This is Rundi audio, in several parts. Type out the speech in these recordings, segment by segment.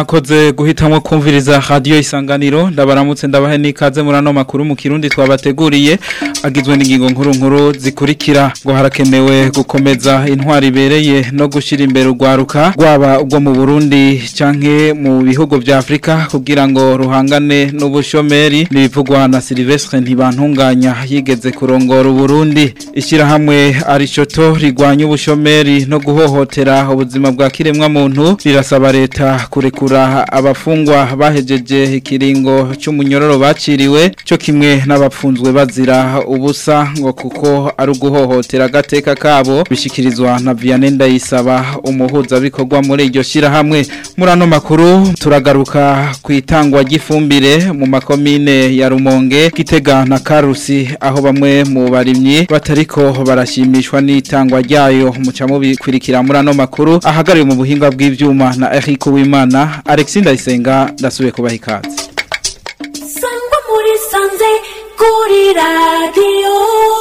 mwakoze guhitamwo kumviriza radio isanganiro ndabaramutse ndabahe nikaze muri ano makuru mu kirundi twabateguriye agizwe n'ingingo nkuru nkuru zikurikira ngo harakenewe gukomeza intwari ibereye no gushira imbere urwaruka rwaba ubwo mu Burundi canke mu bihugu vya Afrika kugira ngo ruhangane n'ubushomeri nibivugwa na Silvestre ntibantunganya yigeze kurongora Burundi ishira hamwe arishoto rigwanya ubushomeri no guhohotera ubuzima bwa kiremwa muntu rirasaba leta kurekura abafungwa bahejeje ikiringo cy'umunyororo baciriwe cyo kimwe n'abapfunzwe bazira ubusa ngo kuko ari uguhohotera agateka kabo bishikirizwa na Vianney Ndayisaba umuhuza bikorwa muri iryo shirahamwe muri ano makuru turagaruka ku itangwa ry'ifumbire mu makomine ya Rumonge Gitega na Karusi aho bamwe mu barimyi batariko barashimishwa n'itangwa ryayo muca mubikurikira muri ano makuru ahagariwe mu buhinga bw'ivyuma na Eric Uwimana Alexis Ndayisenga ndasubiye kubaha ikaze sangwa muri sanze kuri radiyo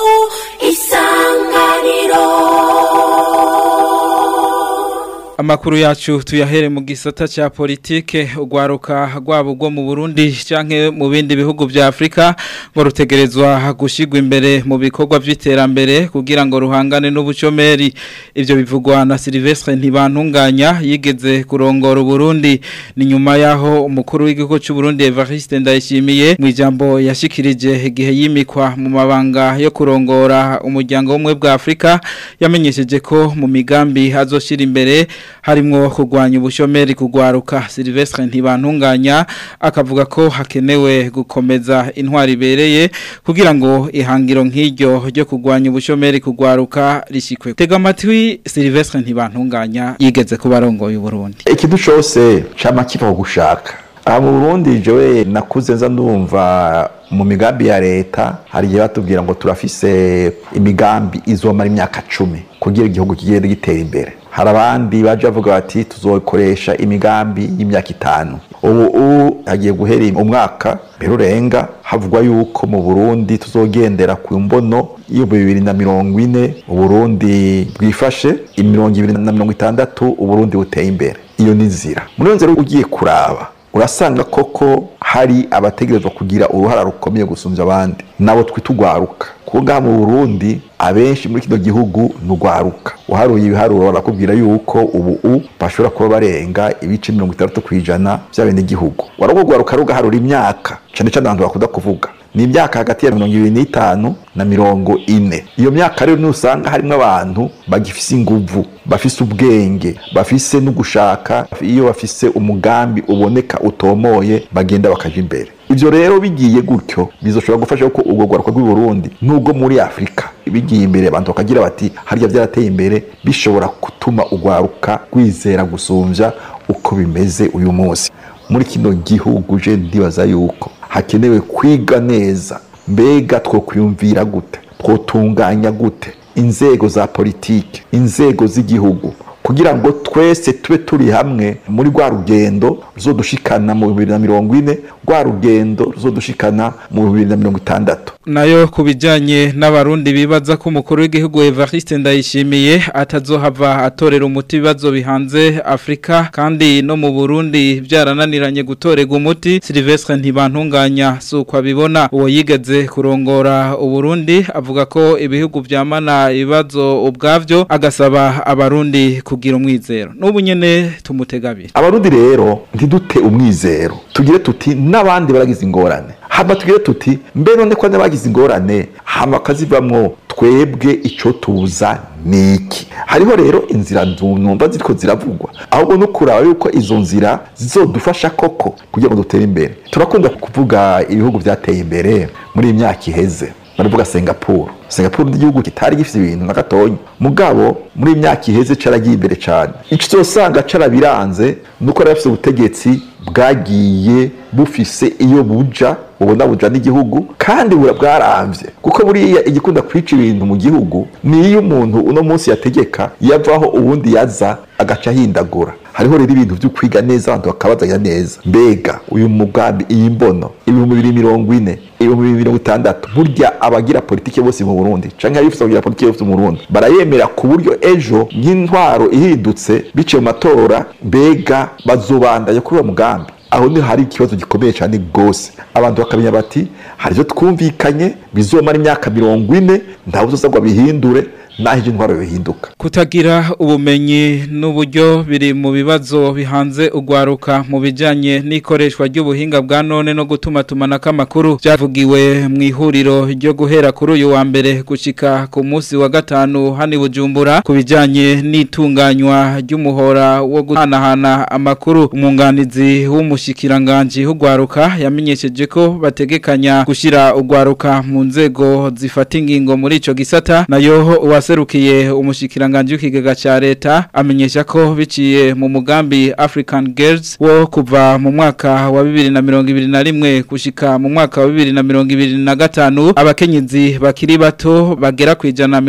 isanganiro Amakuru yacu tuyahere mu gisata cha politike ugwaruka rwabo rwo mu Burundi canke mu bindi bihugu vya Afrika ngo rutegerezwa gushigwa imbere mu bikorwa vy'iterambere kugira ngo ruhangane n'ubucomeri ivyo bivugwa na Silvestre ntibantunganya yigeze kurongora Burundi ni nyuma yaho umukuru w'igihugu cy'u Burundi Evariste Ndayishimiye mu ijambo yashikirije igihe yimikwa mu mabanga yo kurongora umuryango w'umwe bwa Afrika yamenyesheje ko mu migambi azoshira imbere harimwo kurwanya ubushomeri kugwaruka Silvestre ntibantunganya akavuga ko hakenewe gukomeza intwari ibereye kugira ngo ihangiro nk'iryo ryo kurwanya ubushomeri kugwaruka rishikwe tega amatwi Silvestre ntibantunganya yigeze kuba arongoye Burundi ikintu cyose cama kiva gushaka aha mu Burundi jewe nakuze nza ndumva mu migambi ya leta hari igihe batubwira ngo turafise imigambi izomara imyaka cumi kugira igihugu kigende gitera imbere hari abandi baje bavuga bati tuzokoresha imigambi y'imyaka itanu ubu ubu hagiye guhera umwaka mbere urenga havugwa yuko mu Burundi tuzogendera ku mbono iyo bibiri na mirongo ine Uburundi bwifashe imirongo ibiri na mirongo itandatu Uburundi buteye imbere iyo ni nzira muri iyo nzira ugiye kuraba urasanga koko hari abategerezwa kugira uruhara rukomeye gusumbya abandi nabo twitugwaruka kuko mu Burundi abenshi muri kino gihugu nugwaruka uharuye ibiharuro barakubwira yuko ubu u bashobora kuba barenga ibice mirongo itandatu ku ijana by'abene gihugu waragugwaruka rugaharura imyaka cyane cyane abantu bakunda kuvuga ni imyaka hagati ya mirongo ibiri n'itanu na mirongo ine iyo myaka rero nusanga harimo abantu bagifise inguvu bafise ubwenge bafise n'ugushaka iyo bafise umugambi uboneka utomoye bagenda bakaja imbere ivyo rero bigiye gutyo bizoshobora gufasha ko ubwo gwaruka rw'i Burundi nubwo muri Afrika bigiye imbere abantu bakagira bati harya vyarateye imbere bishobora gutuma ugwaruka rwizera gusumvya uko bimeze uyu munsi muri kino gihugu je ndibaza yuko hakenewe kwiga neza mbega two kwiyumvira gute twotunganya gute inzego za politike inzego z'igihugu kugira ngo twese tube turi hamwe muri rwa rugendo ruzodushikana mu bibiri na mirongo ine rwa rugendo ruzodushikana mu bibiri na mirongo itandatu nayo ku bijyanye n'abarundi bibaza ko umukuru w'igihugu Evariste Ndayishimiye atazohava atorera umuti ibibazo bihanze Afrika kandi no mu Burundi byarananiranye gutorega umuti Silvestre ntibantunganya si uko abibona uwo yigeze kurongora Uburundi avuga ko ibihugu byamana ibibazo ubwabyo agasaba abarundi kugira umwizero n'ubu nyene tumutegabira abarundi rero ntidute umwizero tugire tuti n'abandi baragize ingorane hama tugire tuti mbe none ko n'abagize ingorane hama kazivamwo twebwe ico tuza niki hariho rero inzira numva ziriko ziravugwa ahubwo no kuraba yuko izo nzira zizodufasha koko kugira ngo dutere imbere turakunda kuvuga ibihugu vyateye imbere muri iyi myaka iheze baravuga Singapore Singapore n'igihugu kitari gifite ibintu na gatonya mugabo muri imyaka iheze caragiye imbere cyane ico uzosanga carabiranze nuko rafise ubutegetsi bwagiye bufise iyo buja ubona buja n'igihugu kandi bura bwaramvye kuko buriya igikunda kwica ibintu mu gihugu ni iyo umuntu uno munsi yategeka yavaho ubundi yaza agaca ahindagura hariho rero ibintu vyo kwiga neza abantu bakabazanya neza mbega uyu mugambi iyi mbono ibihumbi bibiri mirongo ine ibihumbi bibiri mirongo itandatu burya abagira politike bose mu burundi canke abifuza kugira politike bose mu burundi barayemera ku buryo ejo nk'intwaro ihindutse biciye mu matora mbega bazobandanya kuri uwo mugambi aho ni hari ikibazo gikomeye cyane rwose abantu bakamenya bati hari ibyo twumvikanye bizomara imyaka mirongo ine ntawe uzasabwa bihindure naho ibyo intwaro bihinduka Kutagira ubumenyi n'uburyo biri mu bibazo bihanze ugwaruka mu bijanye n'ikoreshwa ry'ubuhinga bwa none no gutuma tumanako amakuru byavugiwe mu ihuriro ryo guhera kuri uyu wa mbere gushika ku munsi wa gatanu hani bujumbura ku bijanye n'itunganywa ry'umuhora wo guhanahana amakuru umwunganizi w'umushikiranganji w'ugwaruka yamenyesheje ko bategekanya gushira ugwaruka mu nzego zifata ingingo muri ico gisata nayo uwaserukiye umushikiranganji w'ikigega ca leta amenyesha ko biciye mu mugambi African Girls wo kuva mu mwaka wa 2021 gushika mu mwaka wa 2025 abakenyezi bakiri bato bagera kwijana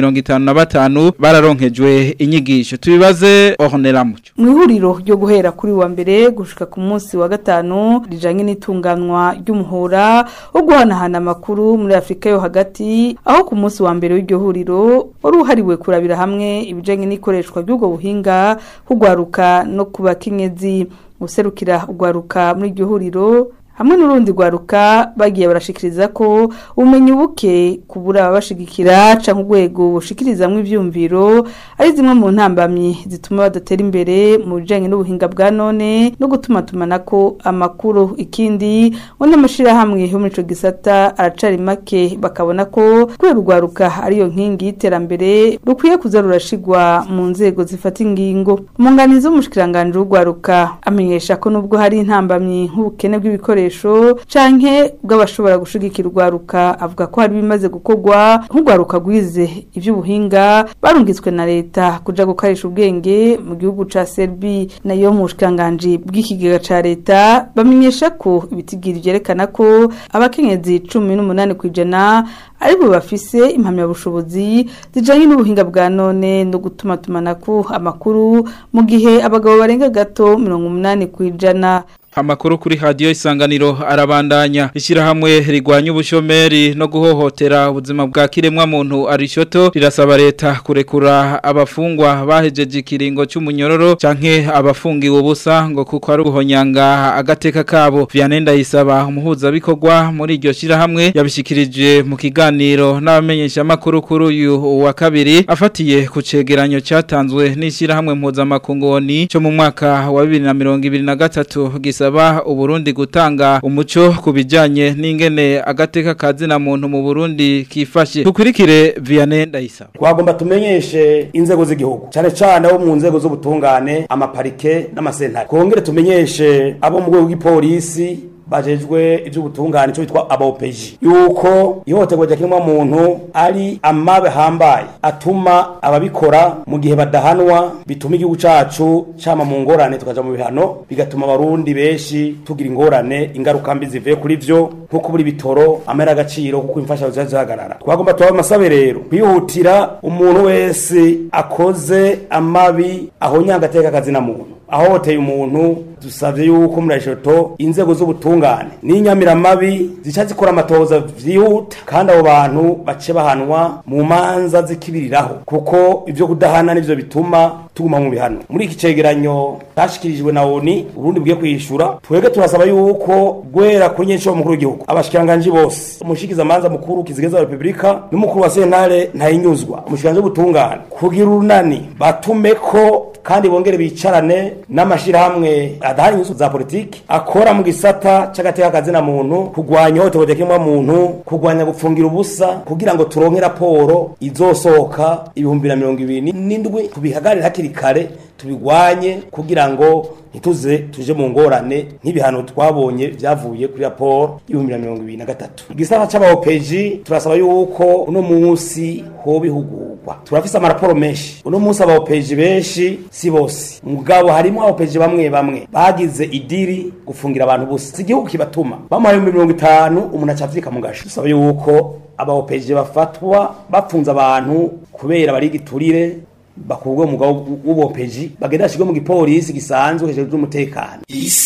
55 bararonkejwe inyigisho tubibaze Ornella Mucyo mu ihuriro ryo guhera kuri wa mbere gushika ku munsi wa gatanu rijanye n'itunganwa ry'umuhora wo guhanahana amakuru muri Afrika yo hagati aho ku munsi wa mbere w'iryo huriro wari uhariwe kurabira hamwe ibijanye n'ikoreshwa ry'ubwo buhinga kugwaruka no kuba kenyezi userukira ugwaruka muri iryo huriro hamwe n'urundi rwaruka bagiye barashikiriza ko ubumenyi buke kubura ababashigikira canke urwego bushikirizamwo ivyumviro ari zimwe mu ntambamyi zituma badatera imbere mu bijanye n'ubuhinga bwa none no gutuma tumanako amakuru ikindi ngo n'amashirahamwe yo muri ico gisata aracari make bakabona ko kubera urwaruka ariyo nkingi y'iterambere rukwiye kuza rurashigwa mu nzego zifata ingingo umunganizi w'umushikiranganji w'urwaruka amenyesha ko nubwo hari intambamyi nk'ubukene bw'ibikoresho ibikoresho canke bw'abashobora gushigikira urwaruka avuga ko hari bimaze gukorwa nk'urwaruka rwize ivy'ubuhinga barungitswe na leta kuja gukoresha ubwenge mu gihugu ca Serbia nayo mu bushikanganje bw'ikigega ca leta bamenyesha ko ibitigiri vyerekana ko abakenyezi cumi n'umunani kw'ijana aribo bafise impamyabushobozi zijanye n'ubuhinga bwa none no gutuma tumanako amakuru mu gihe abagabo barenga gato mirongo umunani kw'ijana Amakuru kuri radio isanganiro arabandanya ishyirahamwe rigwanya ubushomeri no guhohotera ubuzima bwa kiremwa muntu arishoto rirasaba leta kurekura abafungwa bahejeje ikiringo cy'umunyororo canke abafungiwe ubusa ngo kuko ari ubuhonyanga agateka kabo Vianenda yisaba umuhuza bikorwa muri iryo shyirahamwe yabishikirije mu kiganiro n'abamenyesha makuru kuri uyu wa kabiri afatiye ku cegeranyo cyatanzwe n'ishyirahamwe mpuzamakungu cyo mu mwaka wa 2023 gisaba uburundi gutanga umuco ku bijyanye n'ingene agateka kazina muntu mu burundi kifashe dukurikire vianney ndayisaba twagomba tumenyeshe inzego z'igihugu cyane cyane abo mu nzego z'ubutungane amaparike n'amasentare twongere tumenyeshe abo mu rwego rw'ipolisi bajejwe iby'ubutungane cyo bitwa abopeji yuko ihohoterwa rya kiremwa muntu ari amabe hambaye atuma ababikora mu gihe badahanwa bituma igihugu cacu cama mu ngorane tukaja mu bihano bigatuma abarundi benshi tugira ingorane ingaruka mbi zivuye kuri vyo nko kubura ibitoro amera agaciro kuko imfashanyo ziba zihagarara twagomba tubabe amasabe rero kwihutira umuntu wese akoze amabi ahonya agateka akazina muntu ahohoteye umuntu dusabye yuko muri eshoto inzego z'ubutungane n'inyamiramabi zica zikora amatohoza vyihuta kandi abo bantu bace bahanwa mu manza zikibiriraho kuko ivyo kudahana nivyo bituma tuguma mu bihano muri iki cegeranyo cashikirijwe na ONI Burundi bwiye kwishura twege turasaba yuko gwera kuri nyinshi mukuru w'igihugu abashikiranganji bose umushikiza manza mukuru kizigeza wa Republika n'umukuru wa sentare ntayinyuzwa umushikiranganji w'ubutungane kugira urunani batumeko kandi bongere bicarane n'amashirahamwe adahari inyuzu za politiki akora mu gisata c'agateka kazina muntu kugwanya ihohoterwa rya kiremwa muntu kugwanya gupfungira ubusa kugira ngo turonke raporo izosohoka ibihumbi na mirongo ibiri n'indwi tubihagarire hakiri kare tubigwanye kugira ngo ntituze tuje mu ngorane nk'ibihano twabonye byavuye kuri raporo y'ibihumbi na mirongo ibiri na gatatu igisata c'abaopeji turasaba yuko uno munsi hoba ihugurwa turafise amaraporo menshi uno munsi abaopeji benshi si bose mugabo harimo abaopeji bamwe bamwe bagize idiri gufungira abantu bose si igihugu kibatuma bamuhaye ibihumbi mirongo itanu umuntu acavyika mu gasho dusaba yuko abaopeji bafatwa bafunze abantu kubera bari giturire bakurwe mu mugabo w'ubopeji bagenda bashirwe mu gipolisi gisanzwe hejuru y'umutekano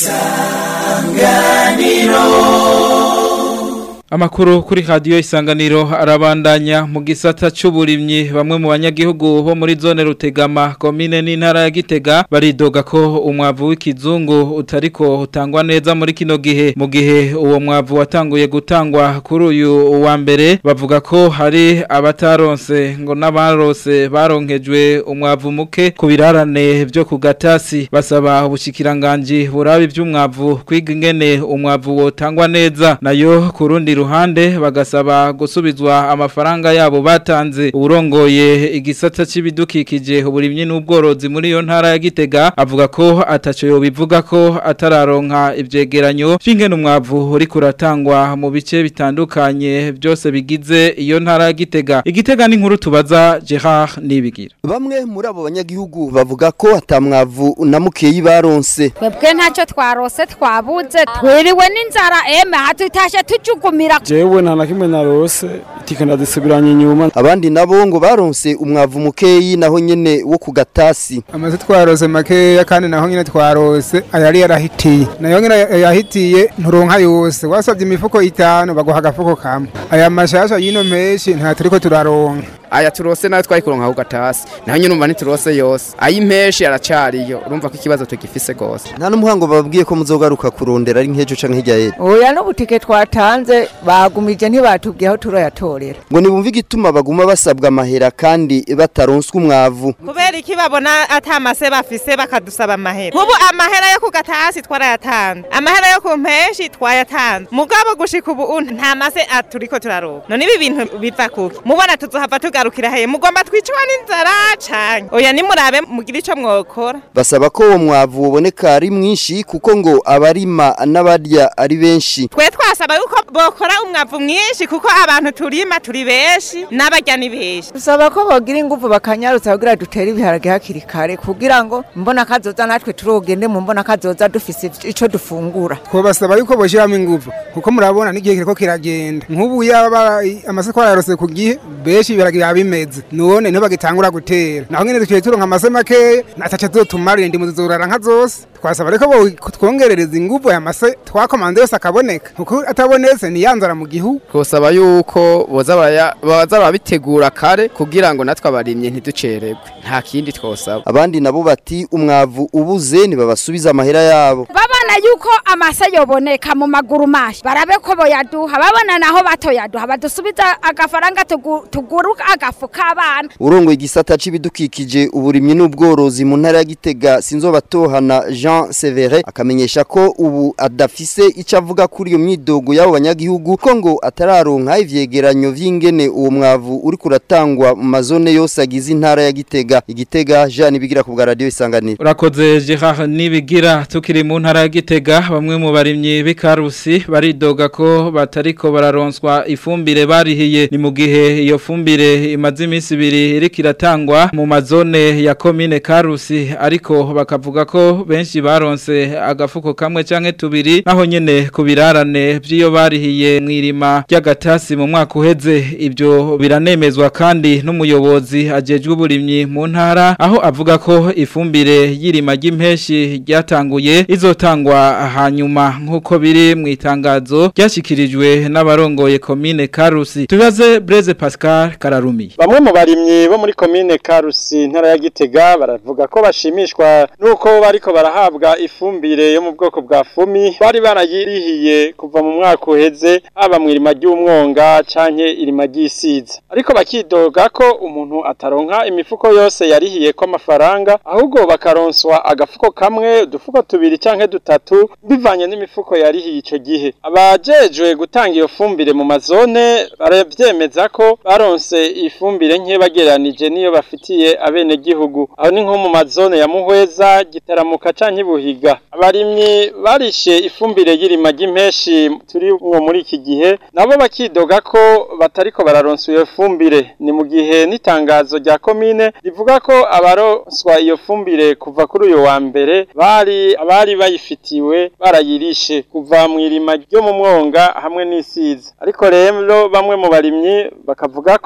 Amakuru kuri radio isanganiro arabandanya mu gisata c'uburimyi bamwe mu banyagihugu bo muri zone Rutegama komine n'intara ya Gitega baridoga ko umwavu w'ikizungu utariko utangwa neza muri kino gihe mu gihe uwo mwavu watanguye gutangwa kuri uyu wa mbere bavuga ko hari abataronse ngo n'abarose baronkejwe umwavu muke ku birarane byo ku gatasi basaba ubushikiranganje burabi iby'umwavu kwiga ingene umwavu wotangwa neza nayo ku rundi ruhande bagasaba gusubizwa amafaranga yabo batanze urongoye igisata c'ibidukikije uburimyi n'ubworozi muri iyo ntara ya Gitega avuga ko ataco yo bivuga ko atararonka ivyegeranyo vy'ingene umwavu uri kuratangwa mu bice bitandukanye byose bigize iyo ntara ya Gitega Igitega ni nkuru tubaza Gerard Nibigira Bamwe muri abo banyagihugu bavuga ko atamwavu na mukeyi baronse. twebwe ntacyo twarose twabuze twiriwe n'inzara eme hatutashe tujugumira jewe nta na kimwe narose itike ndazisubiranye inyuma Abandi nabo ngo baronse umwavu mukeyi naho nyene wo ku gatasi. amaze twarose makeya kandi naho nyine twarose ayari yarahitiye nayo nyine yahitiye nturonka yose wasabye imifuko itanu baguha agafuko kamwe aya mashasha y'ino menshi nta turiko turaronka aya turose nayo twari kuronka ku gatasi naho nyine umva ntiturose yose ay'impeshi aracariyo urumva ko ikibazo tugifise gose Nta n'umuhango bababwiye ko muzogaruka kurondera ari nk'ejo canke hirya y'ejo. oya n'ubutike twatanze bagumije ntibatubwiye aho turayatorera Ngo nibumve igituma baguma basabwa amahera kandi bataronswa umwavu. kubera iki babona atamase bafise bakadusaba amahera nk'ubu amahera yo ku gatasi twarayatanze amahera yo ku mpeshi twayatanze mugabo gushika ubu nta mase turiko turaronka none ibi bintu biva kuki mubona tuzohava tugarukira heye mugomba twicwa n'inzara canke oya nimurabe mugire ico mwokora Basaba ko uwo mwavu woboneka ari mwinshi kuko ngo abarima n'abarya ari benshi. twe twasaba yuko bokora umwavu mwinshi kuko abantu turima turi benshi n'abarya ni benshi dusaba ko bogira ingufu bakanyarutsa kugira dutere ibiharage hakiri kare kugira ngo mbona kazoza natwe turogende mu mbona kazoza dufise ico dufungura twabasaba yuko boshyiramo ingufu kuko murabona n'igihe kiriko kiragenda nk'ubu yaba amase twarayarose ku gihe benshi biragira bimeze none niho bagitangura gutera naho nyine duciye turonka amase makeya ataca tuzotumarira indimu zizorara nka zose twasaba reko twongerereza ingufu aya mase twakomanze yose akaboneka kuko atabonetse niyanzara mu gihugu twosaba yuko boza baraya- baza barabitegura kare kugira ngo natwe abarimye ntiducererwe nta kindi twosaba Abandi nabo bati umwavu ubuze ntibabasubiza amahera yabo. babona yuko amase yoboneka mu maguru mashi barabe ko boyaduha babona naho batoyaduha badusubiza agafaranga tugu- tugura agafu k'abana Urongo igisata c'ibidukikije uburimyi n'ubworozi mu ntara ya Gitega sinzobatohana Jean Severe akamenyesha ko ubu adafise ico avuga kuri iyo myidogo y'abo banyagihugu ko ngo atararonka ivyegeranyo vy'ingene uwo mwavu uri kuratangwa mu mazone yose agize intara ya Gitega Igitega Jean bigira ku bwa radio isanganiro Urakoze Gerard Nibigira tukiri mu ntara ya Gitega bamwe mu barimyi b'ikarusi baridoga ko batariko bararonswa ifumbire barihiye ni mu gihe iyo fumbire imaze iminsi ibiri iriko iratangwa mu mazone ya komine Karusi ariko bakavuga ko benshi baronse agafuko kamwe canke tubiri naho nyene ku birarane by'iyo barihiye mwirima ry'agatasi mu mwaka uheze ibyo biranemezwa kandi n'umuyobozi ajejwe uburimyi mu ntara aho avuga ko ifumbire y'irima ry'impeshi ryatanguye izotangwa hanyuma nk'uko biri mu itangazo ryashyikirijwe n'abarongoye komine Karusi tubaze Blaise Pascal Kararumi Bamwe mu barimyi bo muri komine Karusi ntara ya Gitega baravuga ko bashimishwa nuko bariko barahabwa ifumbire yo mu bwoko bwa fumi bari barayirihiye kuva mu mwaka uheze haba mu irima ry'umwonga canke irima ry'isiza ariko bakidoga ko umuntu ataronka imifuko yose yarihiye ko amafaranga ahubwo bakaronswa agafuko kamwe udufuko tubiri canke dutatu bivanye n'imifuko yarihiye ico gihe abajejwe gutanga iyo fumbire mu mazone baravyemeza ko baronse ifumbire nke bageranije niyo bafitiye abene gihugu aho ni nko mu mazone ya Muhweza gitaramuka canke Buhiga abarimyi barishe ifumbire y'irima ry'impeshi turi mwo muri iki gihe nabo bakidoga ko batariko bararonsa iyo fumbire ni mu gihe n'itangazo rya komine rivuga ko abaronswa iyo fumbire kuva kuri uyu wa mbere bari abari bayifitiwe barayirishe kuva mu irima ryo mu mwonga hamwe n'isiza ariko rero bamwe mu barimyi bakavuga ko impe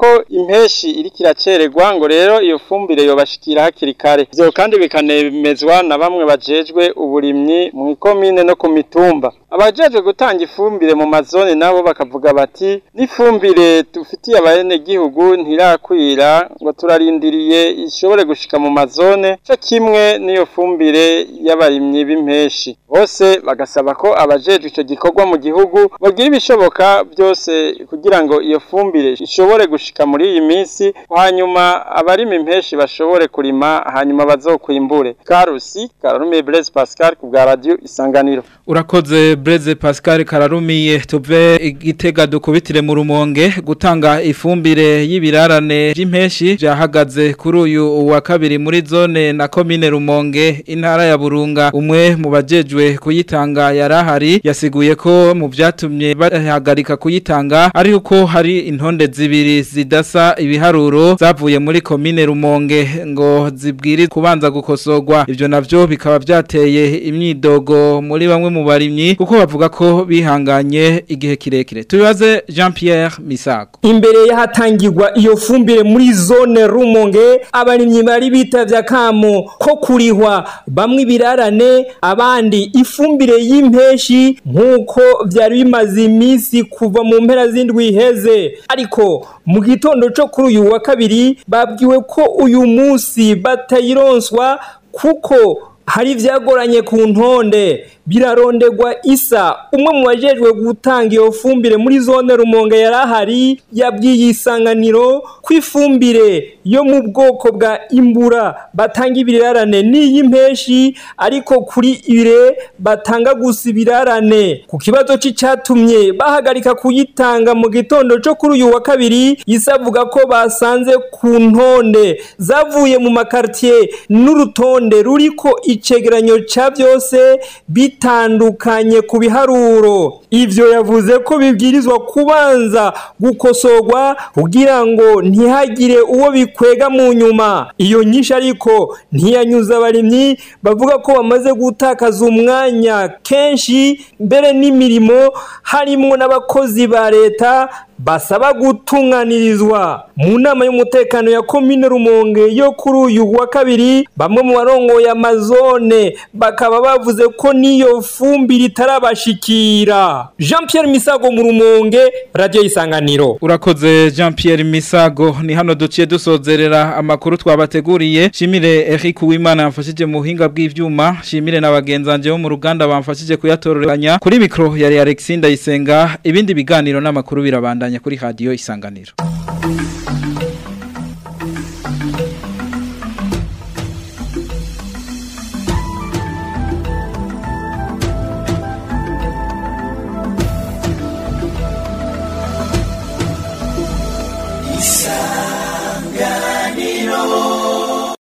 impeshi iriko iracererwa ngo rero iyo fumbire yobashikira hakiri kare ivyo kandi bikanemezwa na bamwe bajejwe uburimyi mu ikomine no ku mitumba abajejwe gutanga ifumbire mu mazone nabo bakavuga bati n'ifumbire dufitiye abenegihugu ntirakwira ngo turarindiriye ishobore gushika mu mazone co kimwe n'iyo fumbire y'abarimyi b'impeshi bose bagasaba ko abajejwe ico gikorwa mu gihugu bagira ibishoboka byose kugira ngo iyo fumbire ishobore gushika muri iyi minsi hanyuma abarima impeshi bashobore kurima hanyuma bazokwimbure karusi kararumiye Blaise Pascal ku bwa radio isanganiro Urakoze Blaise Pascal kararumiye tuve igitega dukubitire mu rumonge gutanga ifumbire y'ibirarane by'impeshi byahagaze kuri uyu wa kabiri muri zone na commune rumonge intara ya Burunga umwe mu bajejwe kuyitanga yarahari yasiguye ko mu byatumye bahagarika kuyitanga ari uko hari intonde zibiri zidasa ibiharuro zavuye muri commune rumonge ngo zibwiri kubanza gukosorwa ivyo navyo bikaba byateye imyidogo muri bamwe mu barimyi kuko bavuga ko bihanganye igihe kirekire tubibaze Jean Pierre Misago imbere y'ahatangirwa iyo fumbire muri zone rumonge abarimyi bari bitavye akamo ko kurihwa bamwe ibirarane abandi ifumbire y'impeshi nk'uko vyari bimaze iminsi kuva mu mpera z'indwi iheze ariko mu gitondo co kuri uyu wa kabiri babwiwe ko uyu munsi batayironswa kuko hari ibyagoranye ku ntonde birarondegwa isa umwe mu bajejwe gutanga iyo fumbire muri zone rumonge yari ahari yabwiye isanganiro ko ifumbire yo mu bwoko bwa imbura batanga ibirarane n'iy'impeshi ariko kuri ire batanga gusa ibirarane ku kibazo cy'icyatumye bahagarika kuyitanga mu gitondo cyo kuri uyu wa kabiri isa avuga ko basanze ku ntonde zavuye mu makaritiye n'urutonde ruriko icegeranyo cya byose bitandukanye ku biharuro ivyo yavuze ko bibwirizwa kubanza gukosorwa kugira ngo ntihagire uwo bikwega mu nyuma iyo nyinshi ariko ntiyanyuza abarimyi bavuga ko bamaze gutakaza umwanya kenshi mbere n'imirimo harimo n'abakozi ba leta basaba gutunganirizwa mu nama y'umutekano ya komine rumonge yo kuri uyu wa kabiri bamwe mu barongoye amazone bakaba bavuze ko n'iyo fumbire itarabashikira jean Pierre misago mu rumonge radiyo y'isanganiro urakoze jean Pierre misago ni hano duciye dusozerera amakuru twabateguriye shimire Eric Uwimana yamfashije mu buhinga bw'ivyuma shimire na bagenzanje bo mu ruganda bamfashije kuyatororanya kuri mikro yari Alexinda Isenga ibindi biganiro n'amakuru birabandanya kuri radio isanganiro